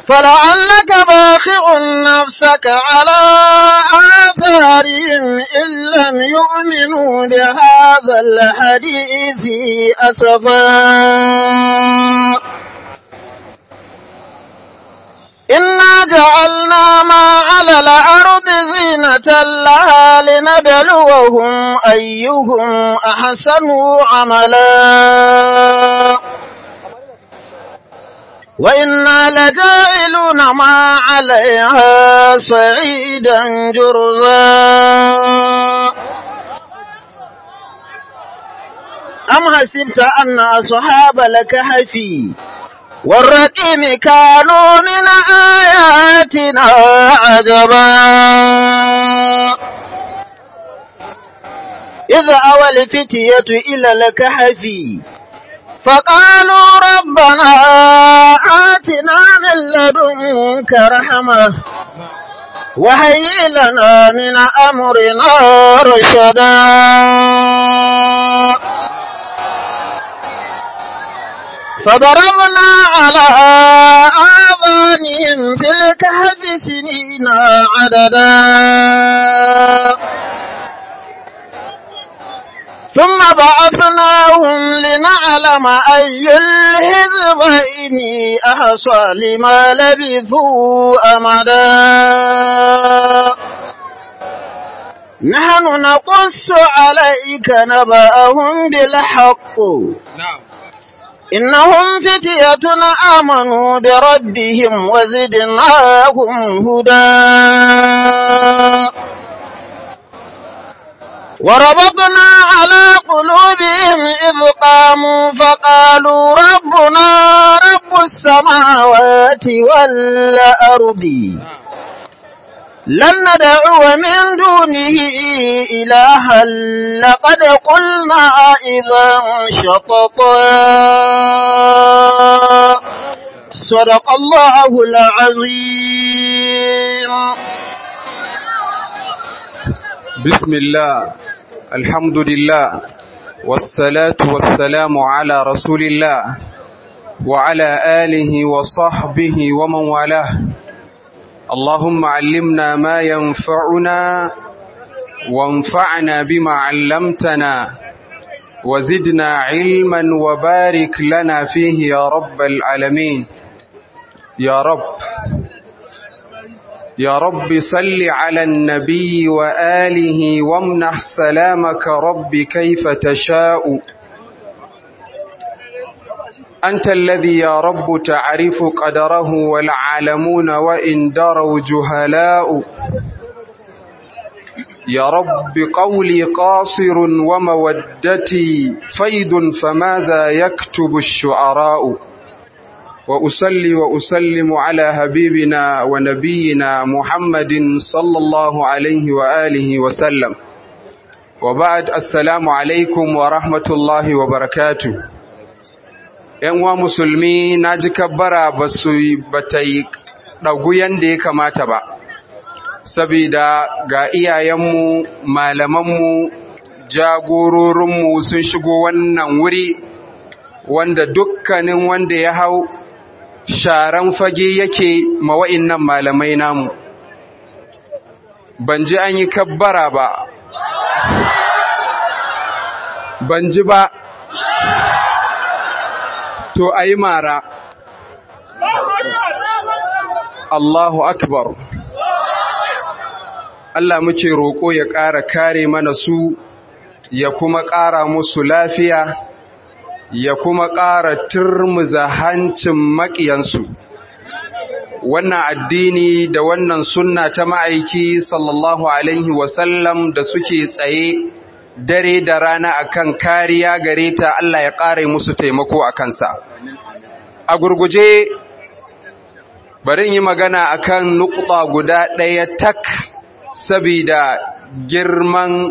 فلعلك باخع نفسك على آثارهم إن لم يؤمنوا بهذا الحديث أسفا إنا جعلنا ما على الأرض زينة لها لنبلوهم أيهم أحسن عملا وإنا لجاعلون ما عليها صعيدا جرزا أم حسبت أن أصحاب الكهف والرقيم كانوا من آياتنا عجبا إذ أوى الفتية إلى الكهف فقالوا ربنا آتنا من لدنك رحمة وهيئ لنا من أمرنا رشدا فضربنا على آذانهم في الكهف سنين عددا ثم بعثناهم لنعلم أي الحزبين أحصى لما لبثوا أمدا نحن نقص عليك نبأهم بالحق نعم إنهم فتية آمنوا بربهم وزدناهم هدى وربطنا على قلوبهم إذ قاموا فقالوا ربنا رب السماوات والأرض لن ندعو من دونه إلها لقد قلنا إذا شططا صدق الله العظيم بسم الله الحمد لله والصلاة والسلام على رسول الله وعلى آله وصحبه ومن والاه اللهم علمنا ما ينفعنا وانفعنا بما علمتنا وزدنا علما وبارك لنا فيه يا رب العالمين يا رب يا رب صل على النبي وآله وامنح سلامك رب كيف تشاء أنت الذي يا رب تعرف قدره والعالمون وإن دروا جهلاء يا رب قولي قاصر ومودتي فيض فماذا يكتب الشعراء وأصلي وأسلم على حبيبنا ونبينا محمد صلى الله عليه وآله وسلم وبعد السلام عليكم ورحمة الله وبركاته ‘Yan uwa musulmi na ji kabbara ba su bata yi ɗagu yadda ya kamata ba, sabida ga iyayenmu, malamanmu, jagororinmu sun shigo wannan wuri wanda dukkanin wanda ya hau sharan fage yake mawa'in nan malamai namu ban ji an yi kabbara ba ban ji ba to a yi mara Allahu akbar Allah muke roƙo ya ƙara kare mana su ya kuma ƙara musu lafiya ya kuma ƙara turmuza hancin maƙiyansu wannan addini da wannan sunna ta ma'aiki sallallahu alaihi wasallam da suke tsaye dare da rana akan kariya gare ta Allah ya ƙare musu taimako a kansa a gurguje bari yi magana akan nukuta guda ɗaya tak sabida girman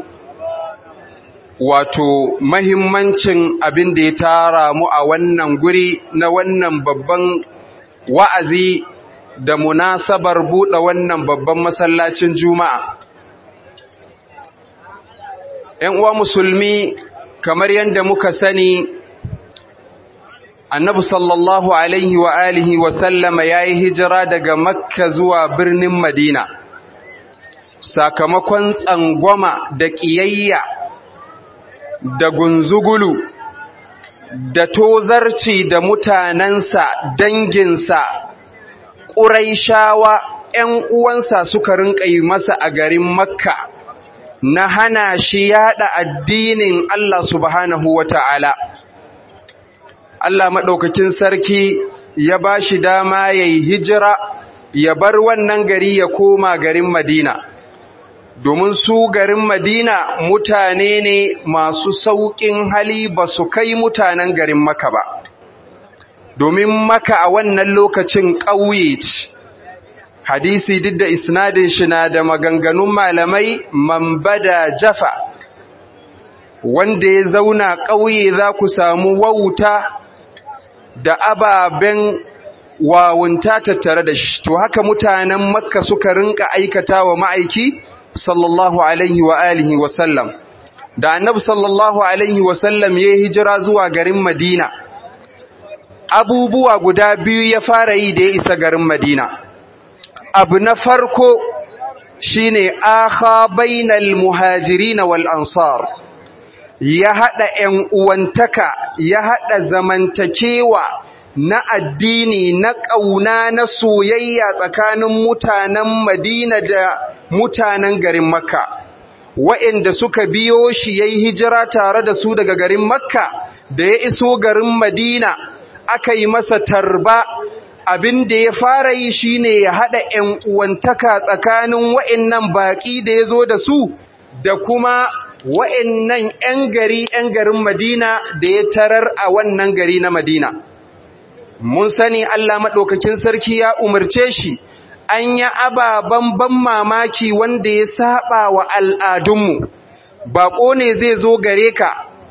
wato mahimmancin abin da ya tara mu a wannan guri na wannan babban wa'azi da munasabar buɗe wannan babban masallacin juma'a. ‘Yan uwa musulmi kamar yadda muka sani annabi sallallahu alaihi wa alihi wa sallama ya yi hijira daga makka zuwa birnin madina sakamakon tsangwama da ƙiyayya da gunzugulu da tozarci da mutanensa danginsa ƙuraishawa ‘yan uwansa suka rinƙa yi masa a garin makka na hana shi yaɗa addinin Allah subhanahu wa ta'ala Allah maɗaukakin sarki ya ba shi dama ya yi hijira ya bar wannan gari ya koma garin Madina. Domin su garin Madina mutane ne masu sauƙin hali ba su kai mutanen garin Maka ba. Domin Maka a wannan lokacin ƙauye ce. Hadisi duk da isnadin shi na da maganganun malamai mambada jafa. Wanda ya zauna ƙauye za ku samu wauta da ababen wawunta tattare da shi to haka mutanen makka suka rinka aikata wa ma'aiki sallallahu alaihi wa alihi wa sallam da annabi sallallahu alaihi wa sallam ya hijira zuwa garin madina abubuwa guda biyu ya fara yi da ya isa garin madina abu na farko shine akha bainal muhajirin wal ansar ya haɗa ‘yan uwantaka, ya haɗa zamantakewa na addini, na ƙauna, na soyayya tsakanin mutanen Madina da mutanen garin Makka, wa'inda suka biyo shi ya yi hijira tare da su daga garin Makka, da ya iso garin Madina, aka yi masa tarba, abin da ya fara yi shi ne ya haɗa ‘yan uwantaka tsakanin wa'innan baƙi da ya zo da su, da kuma wa'annan ‘yan gari ‘yan garin Madina da ya tarar a wannan gari na Madina. Mun sani Allah maɗaukakin sarki ya umarce shi, an yi ababen ban mamaki wanda ya saba wa al'adunmu, baƙo ne zai zo gare ka,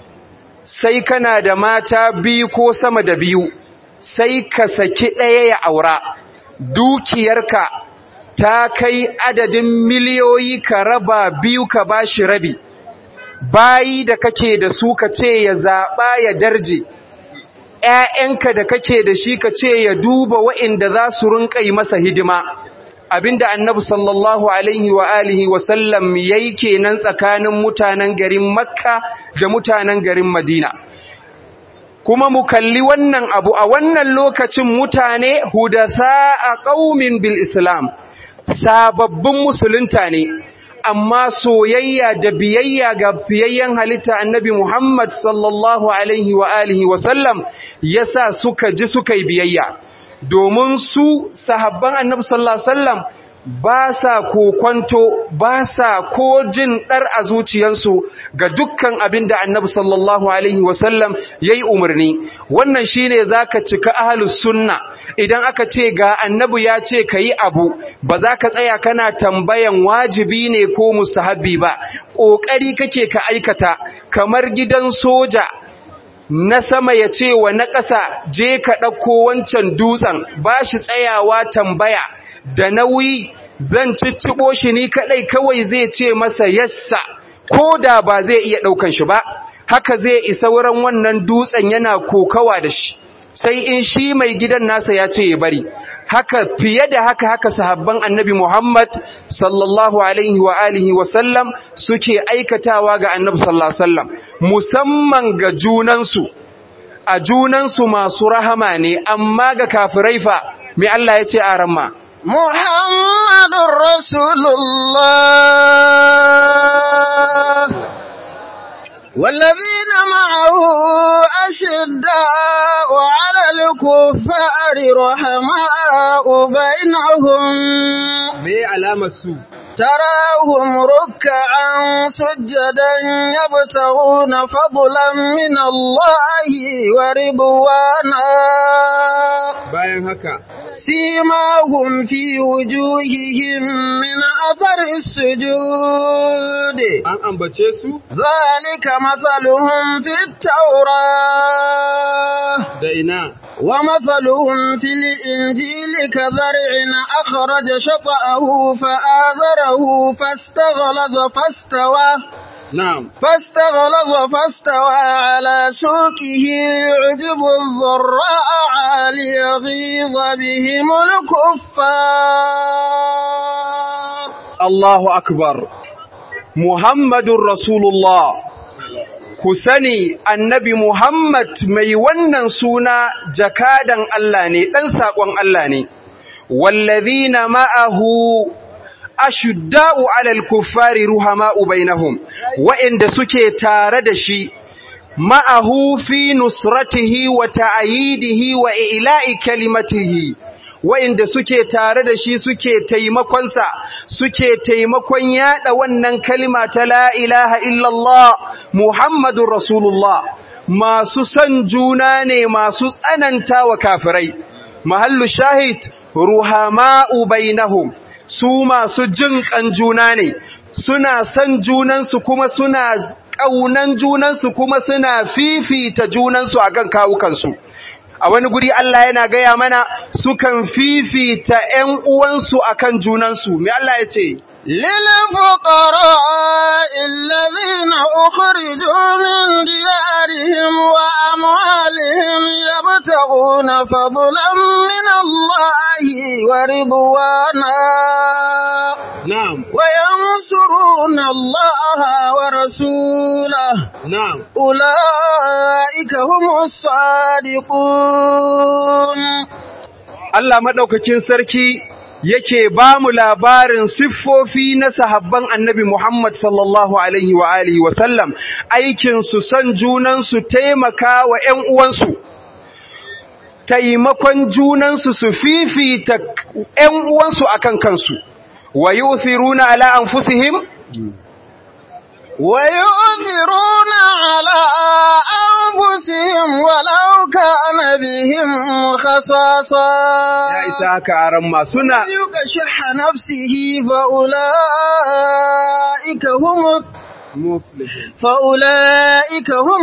sai kana da mata biyu ko sama da biyu, sai ka saki ɗaya ya aura, dukiyarka ta kai adadin miliyoyi ka raba biyu ka ba shi rabi. bayi da kake da su ka ce ya zaɓa ya darje, ‘ya'yanka da kake da shi ka ce ya duba wa'inda za su rinƙa yi masa hidima, abinda annabi sallallahu Alaihi wa alihi wasallam ya yi kenan tsakanin mutanen garin Makka da mutanen garin Madina. Kuma mu kalli wannan abu a wannan lokacin mutane hudasa a ƙaumin bil Islam, sababbin musulunta ne. amma soyayya da biyayya ga fiyayyen halitta annabi Muhammad sallallahu alaihi wa alihi wa sallam yasa suka ji suka yi biyayya domin su sahabban annabi sallallahu alaihi wasallam ba sa kokonto ba sa ko jin dar a zuciyarsu ga dukkan abin da annabi sallallahu alaihi wasallam yayi umarni wannan shine zaka cika ahlus sunna idan aka ce ga annabi ya ce kayi abu ba za ka tsaya kana tambayan wajibi ne ko mustahabbi ba kokari kake ka aikata kamar gidan soja na sama ya ce wa na ƙasa je ka ɗauko wancan dutsen ba shi tsayawa tambaya da nauyi zan cicciɓo shi ni kaɗai kawai zai ce masa yassa ko da ba zai iya ɗaukan shi ba haka zai isa wurin wannan dutsen yana kokawa da shi sai in shi mai gidan nasa ya ce ya bari haka fiye da haka haka sahabban annabi Muhammad sallallahu alaihi wa alihi wa sallam suke aikatawa ga annabi sallallahu alaihi wasallam musamman ga junansu a junansu masu rahama ne amma ga kafirai fa me Allah ya ce a ramma Muhammadur Rasulullah والذين معه أشداء على الكفار رحماء بينهم me alamar su تراهم ركعا سجدا يبتغون فضلا من الله ورضوانا bayan haka سيماهم في وجوههم من أثر السجود an ambace su ذلك مثلهم في التوراة da ina ومثلهم في الإنجيل كزرع أخرج شطأه فآذره فاستغلظ فاستوى na'am فاستغلظ فاستوى على سوقه يعجب الضراء ليغيظ بهم الكفار Allahu akbar Muhammadun Rasulullah ku sani annabi Muhammad mai wannan suna jakadan Allah ne ɗan saƙon Allah ne wallazina ma'ahu ashudda'u 'alal kuffari ruhama'u bainahum wa'inda suke tare da shi ma'ahu fi nusratihi wa ta'yidihi wa ila'i kalimatihi wa'inda suke tare da shi suke taimakonsa suke taimakon yada wannan kalima ta la ilaha illallah Muhammadun Rasulullah masu son juna ne masu tsananta wa kafirai mahallu shahid ruhama'u bainahum su masu jin kan juna ne suna son junansu kuma suna ƙaunan junansu kuma suna fifita junansu akan kawukansu a wani guri Allah yana gaya mana sukan fifita ‘yan uwansu akan junansu me Allah ya ce للفقراء الذين أخرجوا من ديارهم وأموالهم يبتغون فضلا من الله ورضوانا na'am وينصرون الله ورسوله na'am أولئك هم الصادقون Allah madaukakin sarki yake ba mu labarin siffofi na sahabban annabi Muhammad sallallahu alaihi wa alihi wa sallam aikin su san junan su taimaka wa ƴan uwansu taimakon junan su su fifita ƴan uwansu akan kansu wa yu'thiruna ala anfusihim ويؤثرون على أنفسهم ولو كان بهم خصاصة ya isa haka aran ma suna يوق شح نفسه فأولئك هم فأولئك هم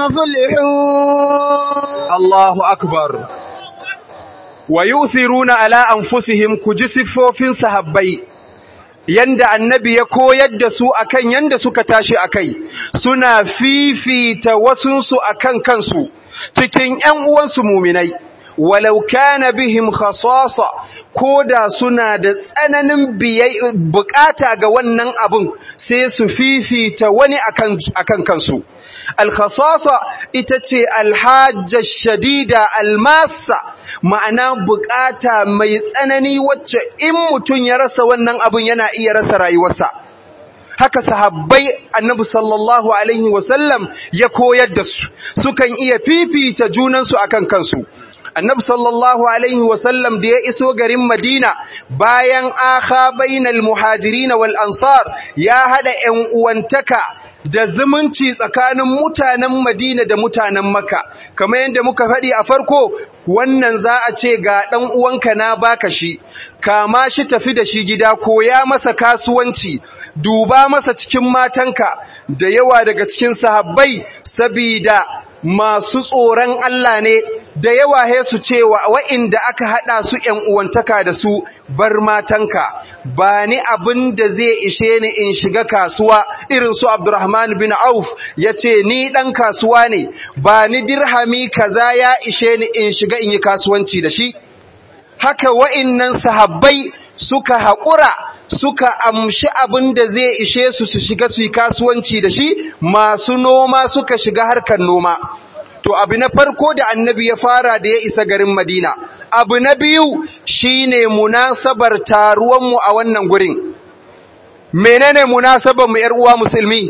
المفلحون Allahu akbar wa yuthiruna ala anfusihim kuji siffofin sahabbai yanda annabi ya koyar da su akan yanda suka tashi akai suna fifita wasunsu akan kansu cikin ƴan uwansu muminai walau kana bihim khasasa koda suna da tsananin biyai bukata ga wannan abun sai su fifita wani akan akan kansu al-khasasa ita ce al-hajja shadida al-massa ma'ana bukata mai tsanani wacce in mutum ya rasa wannan abun yana iya rasa rayuwarsa haka sahabbai annabi sallallahu alaihi wasallam ya koyar da su sukan iya fifita junansu akan kansu annabi sallallahu alaihi wasallam da ya iso garin madina bayan akha bainal muhajirin wal ansar ya hada ƴan uwantaka da zumunci tsakanin mutanen Madina da mutanen Makka kamar yadda muka faɗi a farko wannan za a ce ga ɗan uwanka na baka shi kama shi tafi da shi gida koya masa kasuwanci duba masa cikin matanka da yawa daga cikin sahabbai sabida masu tsoron Allah ne da yawa he su cewa wa'inda aka hada su ƴan uwantaka da su bar matanka ba ni abin da zai ishe ni in shiga kasuwa irin su Abdurrahman bin Auf yace ni dan kasuwa ne ba ni dirhami kaza ya ishe ni in shiga in yi kasuwanci da shi haka wa'innan sahabbai suka haƙura suka amshi abin da zai ishe su su shiga su yi kasuwanci da shi masu noma suka shiga harkar noma to abu na farko da annabi ya fara da ya isa garin madina abu na biyu shine munasabar taruwanmu a wannan gurin menene munasabar mu uwa musulmi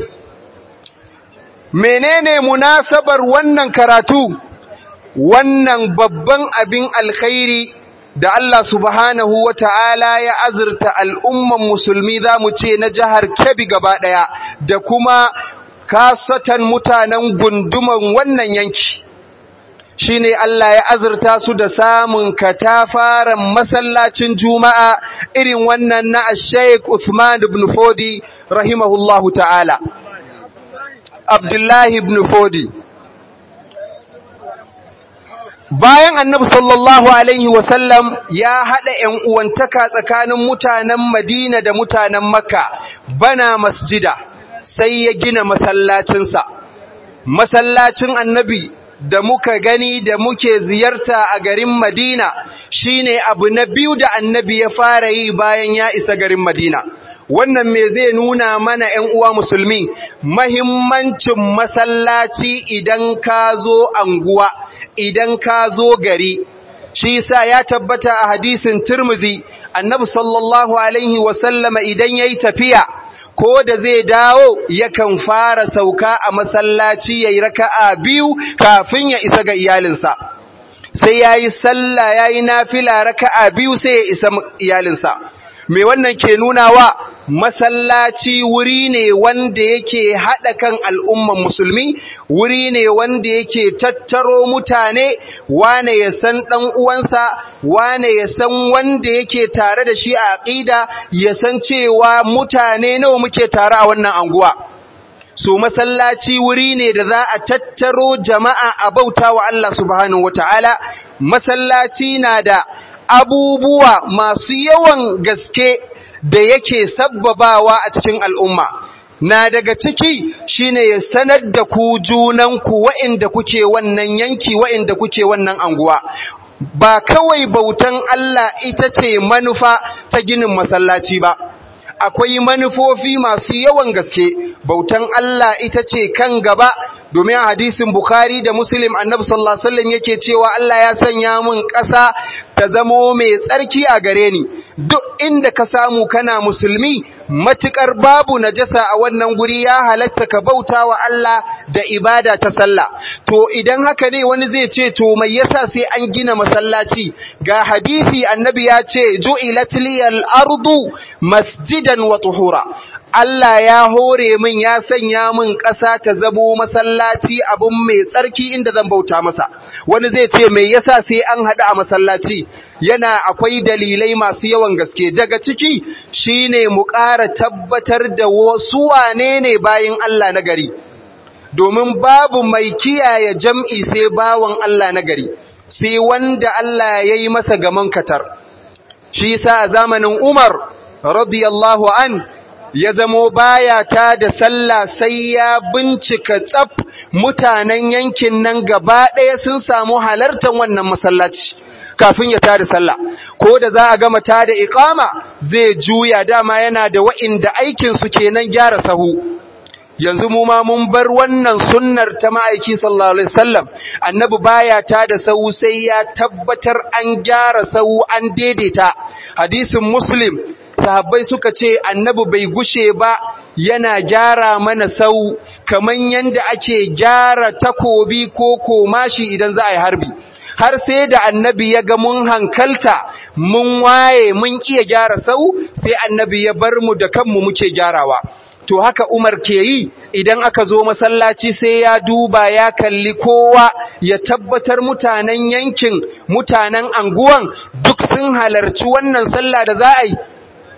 menene munasabar wannan karatu wannan babban abin alkhairi da Allah subhanahu wa ta'ala ya azurta al'umman musulmi za mu ce na jihar Kebbi gaba ɗaya da kuma kasatan mutanen gunduman wannan yanki. Shi ne Allah ya azurta su da samun katafaren masallacin Juma'a irin wannan na Sheikh Uthman ibn Fodi rahimahullahu ta'ala. Abdullahi ibn Fodi. bayan annabi sallallahu alaihi wasallam ya haɗa ‘yan uwantaka tsakanin mutanen madina da mutanen makka bana masjida sai ya gina masallacinsa masallacin annabi da muka gani da muke ziyarta a garin Madina shine abu na biyu da annabi ya fara yi bayan ya isa garin Madina wannan me zai nuna mana ‘yan uwa musulmi mahimmancin masallaci idan ka zo anguwa idan ka zo gari shi sa ya tabbata a hadisin turmuzi annabi sallallahu alaihi wasallama idan ya yi tafiya ko da zai dawo yakan fara sauka a masallaci ya yi raka'a biyu kafin ya isa ga iyalinsa sai ya yi sallah ya yi nafila raka'a biyu sai ya isa iyalinsa me wannan ke nunawa masallaci wuri ne wanda yake haɗa kan al'umman musulmi wuri ne wanda yake tattaro mutane wane ya san ɗan uwansa wane ya san wanda yake tare da shi a aƙida ya san cewa mutane nawa muke tare a wannan anguwa so masallaci wuri ne da za a tattaro jama'a a bauta wa Allah subhanahu wataala masallaci na da abubuwa masu yawan gaske da yake sabbabawa a cikin al'umma na daga ciki shine ya sanar da ku junanku wa'inda kuke wannan yanki wa'inda kuke wannan anguwa ba kawai bautan Allah ita ce manufa ta ginin masallaci ba akwai manufofi masu yawan gaske bautan Allah ita ce kan gaba domin a hadisin Bukhari da Muslim Annabi sallallahu alaihi wasallam yake cewa Allah ya sanya min ƙasa ta zamo mai tsarki a gare ni duk inda ka samu kana musulmi matukar babu najasa a wannan guri ya halatta ka bauta wa Allah da ibada ta sallah to idan haka ne wani zai ce to mai yasa sai an gina masallaci ga hadisi annabi ya ce ju'ilat liyal ardu masjidan wa tuhura Allah ya hore min ya sanya min ƙasa ta zamo masallaci abun mai tsarki inda zan bauta masa wani zai ce mai yasa sai an haɗu a masallaci yana akwai dalilai masu yawan gaske daga ciki shine mu ƙara tabbatar da wasu wane ne bayin Allah na gari domin babu mai kiyaye jam'i sai bawan Allah na gari sai wanda Allah ya yi masa gaman katar shi yasa a zamanin Umar radiyallahu an ya zamo baya ta da sallah sai ya bincika tsaf mutanen yankin nan gaba ɗaya sun samu halartar wannan masallaci kafin ya tada sallah ko da za a gama tada iqama zai juya dama yana da wa'inda aikin su kenan gyara sahu yanzu mu ma mun bar wannan sunnar ta ma'aiki sallallahu alaihi wasallam annabi baya tada sahu sai ya tabbatar an gyara sahu an daidaita hadisin muslim sahabbai suka ce annabi bai gushe ba yana gyara mana sau kaman yanda ake gyara takobi ko komashi idan za a yi harbi har sai da annabi ya ga mun hankalta mun waye mun iya gyara sau sai annabi ya bar mu da kanmu muke gyarawa to haka Umar ke yi idan aka zo masallaci sai ya duba ya kalli kowa ya tabbatar mutanen yankin mutanen anguwan duk sun halarci wannan sallah da za a yi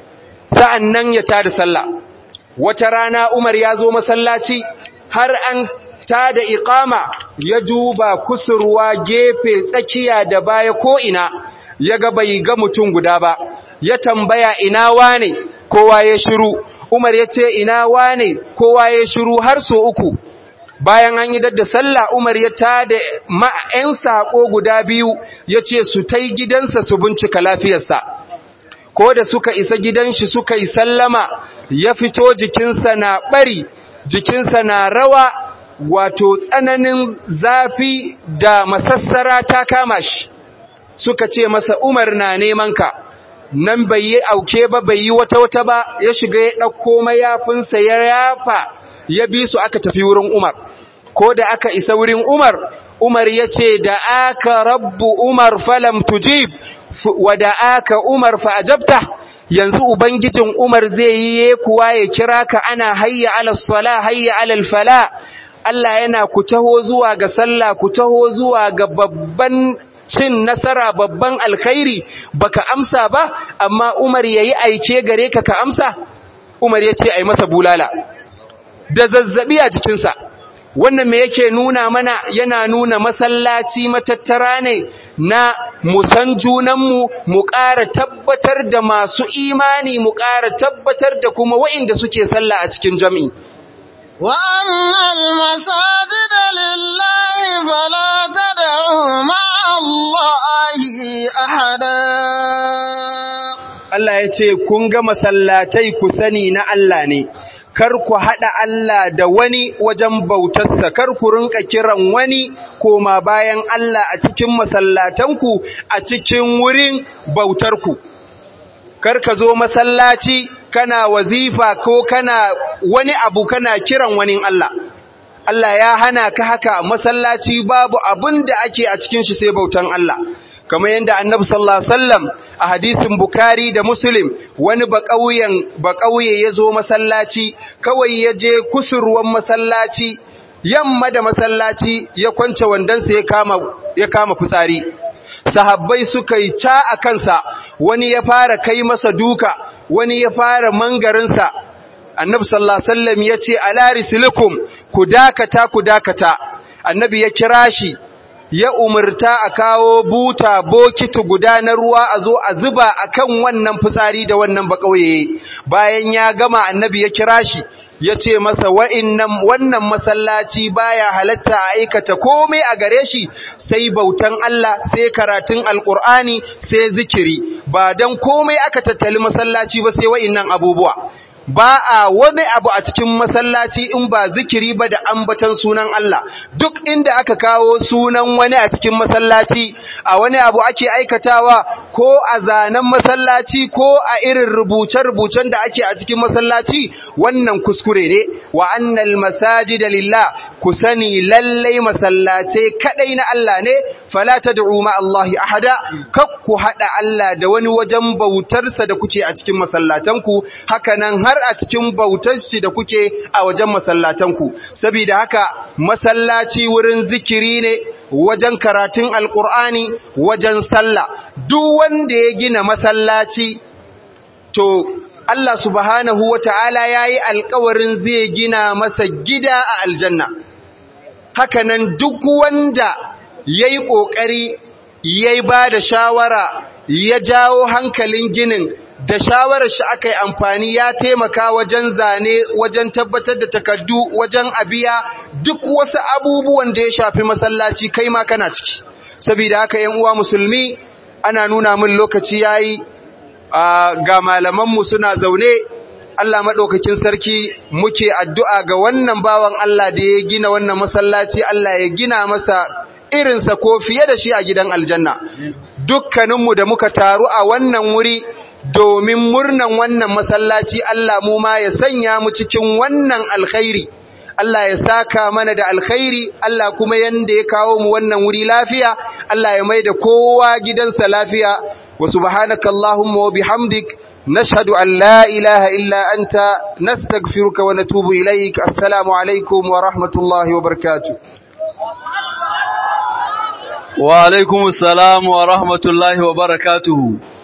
sa'an nan ya tada sallah wata rana Umar ya zo masallaci har an ta da iqama ya duba kusurwa gefe tsakiya da baya ko ina ya ga bai ga mutum guda ba ya tambaya ina wane kowa ya shiru Umar ya ce ina wane kowa ya shiru har so uku bayan an yi dadda sallah Umar ya tada ma'an sako guda biyu ya ce su tai gidansa su bincika lafiyarsa ko da suka isa gidan shi suka yi sallama ya fito jikinsa na bari jikinsa na rawa wato tsananin zafi da masassara ta kama shi suka ce masa Umar na neman ka nan bai yi auke ba bai yi wata wata ba ya shiga ya ɗauko mayafinsa ya yafa ya bi su aka tafi wurin Umar ko da aka isa wurin Umar Umar ya ce da aka rabbu Umar falam tujib wa da aka Umar fa ajabta yanzu ubangijin Umar zai yi kuwa ya kira ka ana hayya ala sala hayya ala fala Allah yana ku taho zuwa ga sallah ku taho zuwa ga babban cin nasara babban alkhairi baka amsa ba amma Umar yayi aike gare ka ka amsa Umar yace ai masa bulala da zazzabi a jikinsa wannan me yake nuna mana yana nuna masallaci matattara ne na musan junanmu mu ƙara tabbatar da masu imani mu ƙara tabbatar da kuma wa'inda suke sallah a cikin jami'i وأن المساجد لله فلا تدعوا مع الله أحدا Allah ya ce kun ga masallatai ku sani na Allah ne kar ku haɗa Allah da wani wajen bautarsa kar ku rinka kiran wani koma bayan Allah a cikin masallatanku a cikin wurin bautarku kar ka zo masallaci kana wazifa ko kana wani abu kana kiran wani Allah Allah ya hana ka haka masallaci babu abin da ake a cikin shi sai bautan Allah kamar yadda annabi sallallahu alaihi wasallam a hadisin Bukhari da Muslim wani bakauyen bakauye yazo masallaci kawai yaje kusurwan masallaci yamma da masallaci ya kwance wandansa ya kama ya kama fitsari sahabbai suka yi ca a kansa wani ya fara kai masa duka wani ya fara mangarinsa annabi sallallahu alaihi wasallam yace ala rislikum ku dakata ku dakata annabi ya kira shi ya umarta a kawo buta bokiti guda na ruwa a zo a zuba akan wannan fitsari da wannan bakauye bayan ya gama annabi ya kira shi ya ce masa wa'innan wannan masallaci baya halatta a aikata komai a gare shi sai bautan Allah sai karatun alkur'ani sai zikiri ba dan komai aka tattali masallaci ba sai wa'innan abubuwa ba a wani abu a cikin masallaci in ba zikiri ba da ambatan sunan Allah duk inda aka kawo sunan wani a cikin masallaci a wani abu ake aikatawa ko a zanen masallaci ko a irin rubuce-rubucen da ake a cikin masallaci wannan kuskure ne wa annal masajida lillah ku sani lallai masallace kadai na Allah ne fala tad'u ma Allah ahada kak ku hada Allah da wani wajen bautarsa da kuke a cikin masallatanku haka nan har har a cikin bautar shi da kuke a wajen masallatanku saboda haka masallaci wurin zikiri ne wajen karatun alkur'ani wajen sallah duk wanda ya gina masallaci to Allah subhanahu wata'ala yayi alƙawarin zai gina masa gida a aljanna hakanan duk wanda yayi kokari yayi ba da shawara ya jawo hankalin ginin da shawarar shi aka yi amfani ya taimaka wajen zane wajen tabbatar da takardu wajen abiya duk wasu abubuwan da ya shafi masallaci kai ma kana ciki saboda haka yan uwa musulmi ana nuna min lokaci yayi ga malaman mu suna zaune Allah madaukakin sarki muke addu'a ga wannan bawan Allah da ya gina wannan masallaci Allah ya gina masa irinsa ko fiye da shi a gidan aljanna dukkaninmu da muka taru a wannan wuri domin murnan wannan masallaci Allah mu ma ya sanya mu cikin wannan alkhairi Allah ya saka mana da alkhairi Allah kuma yanda ya kawo mu wannan wuri lafiya Allah ya maida kowa gidansa lafiya wa subhanaka allahumma wa bihamdik nashhadu an la ilaha illa anta nastaghfiruka wa natubu ilaik assalamu alaikum wa rahmatullahi wa barakatuh wa alaikumus salam wa rahmatullahi wa barakatuh